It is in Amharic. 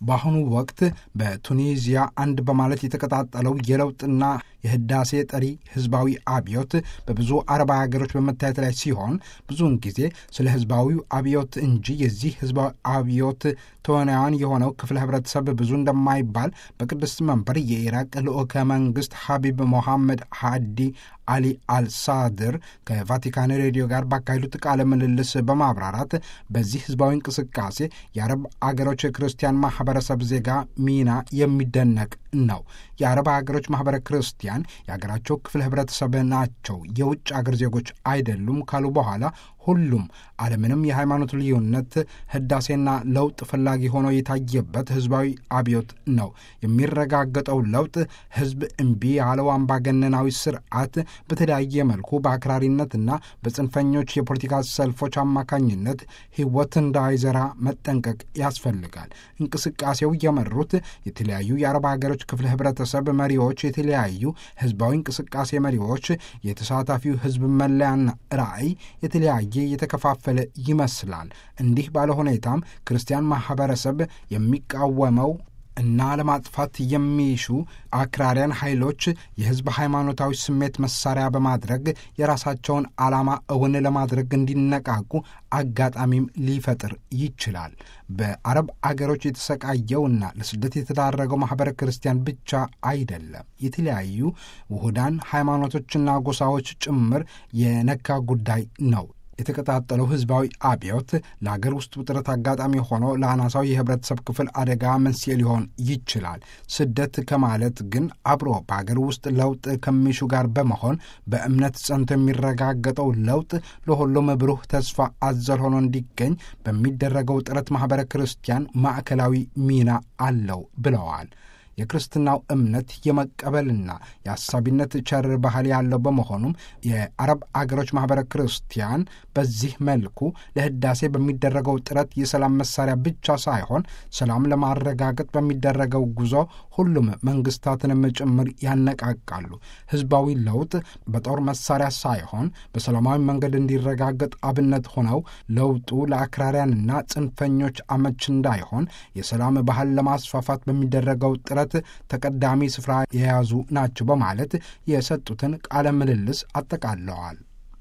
በአሁኑ ወቅት በቱኒዚያ አንድ በማለት የተቀጣጠለው የለውጥና የህዳሴ ጠሪ ህዝባዊ አብዮት በብዙ አረብ ሀገሮች በመታየት ላይ ሲሆን ብዙውን ጊዜ ስለ ህዝባዊው አብዮት እንጂ የዚህ ህዝባዊ አብዮት ተዋናያን የሆነው ክፍለ ህብረተሰብ ብዙ እንደማይባል በቅድስት መንበር የኢራቅ ልዑከ መንግስት ሐቢብ ሞሐመድ ሃዲ አሊ አልሳድር ከቫቲካን ሬዲዮ ጋር ባካሄዱት ቃለ ምልልስ በማብራራት በዚህ ህዝባዊ እንቅስቃሴ የአረብ አገሮች ክርስቲያን ማህበረሰብ ዜጋ ሚና የሚደነቅ ነው። የአረብ ሀገሮች ማህበረ ክርስቲያን የሀገራቸው ክፍለ ህብረተሰብ ናቸው፣ የውጭ አገር ዜጎች አይደሉም ካሉ በኋላ ሁሉም አለምንም የሃይማኖት ልዩነት ህዳሴና ለውጥ ፈላጊ ሆኖ የታየበት ህዝባዊ አብዮት ነው። የሚረጋገጠው ለውጥ ህዝብ እምቢ ያለው አምባገነናዊ ስርዓት በተለያየ መልኩ በአክራሪነትና በጽንፈኞች የፖለቲካ ሰልፎች አማካኝነት ህይወት እንዳይዘራ መጠንቀቅ ያስፈልጋል። እንቅስቃሴው የመሩት የተለያዩ የአረብ ሀገሮች ክፍለ ህብረተሰብ መሪዎች፣ የተለያዩ ህዝባዊ እንቅስቃሴ መሪዎች፣ የተሳታፊው ህዝብ መለያና ራዕይ የተለያየ የተከፋፈለ ይመስላል። እንዲህ ባለ ሁኔታም ክርስቲያን ማህበረሰብ የሚቃወመው እና ለማጥፋት የሚሹ አክራሪያን ኃይሎች የህዝብ ሃይማኖታዊ ስሜት መሳሪያ በማድረግ የራሳቸውን ዓላማ እውን ለማድረግ እንዲነቃቁ አጋጣሚም ሊፈጥር ይችላል። በአረብ አገሮች የተሰቃየውና ለስደት የተዳረገው ማኅበረ ክርስቲያን ብቻ አይደለም። የተለያዩ ውሁዳን ሃይማኖቶችና ጎሳዎች ጭምር የነካ ጉዳይ ነው። የተቀጣጠለው ህዝባዊ አብዮት ለአገር ውስጥ ውጥረት አጋጣሚ ሆኖ ለአናሳው የህብረተሰብ ክፍል አደጋ መንስኤ ሊሆን ይችላል። ስደት ከማለት ግን አብሮ በአገር ውስጥ ለውጥ ከሚሹ ጋር በመሆን በእምነት ጸንቶ የሚረጋገጠው ለውጥ ለሁሉም ብሩህ ተስፋ አዘል ሆኖ እንዲገኝ በሚደረገው ጥረት ማኅበረ ክርስቲያን ማዕከላዊ ሚና አለው ብለዋል። የክርስትናው እምነት የመቀበልና የአሳቢነት ቸር ባህል ያለው በመሆኑም የአረብ አገሮች ማኅበረ ክርስቲያን በዚህ መልኩ ለህዳሴ በሚደረገው ጥረት የሰላም መሳሪያ ብቻ ሳይሆን ሰላም ለማረጋገጥ በሚደረገው ጉዞ ሁሉም መንግስታትንም ጭምር ያነቃቃሉ። ህዝባዊ ለውጥ በጦር መሳሪያ ሳይሆን በሰላማዊ መንገድ እንዲረጋገጥ አብነት ሆነው ለውጡ ለአክራሪያንና ጽንፈኞች አመች እንዳይሆን የሰላም ባህል ለማስፋፋት በሚደረገው ጥረት ተቀዳሚ ስፍራ የያዙ ናቸው በማለት የሰጡትን ቃለ ምልልስ አጠቃለዋል።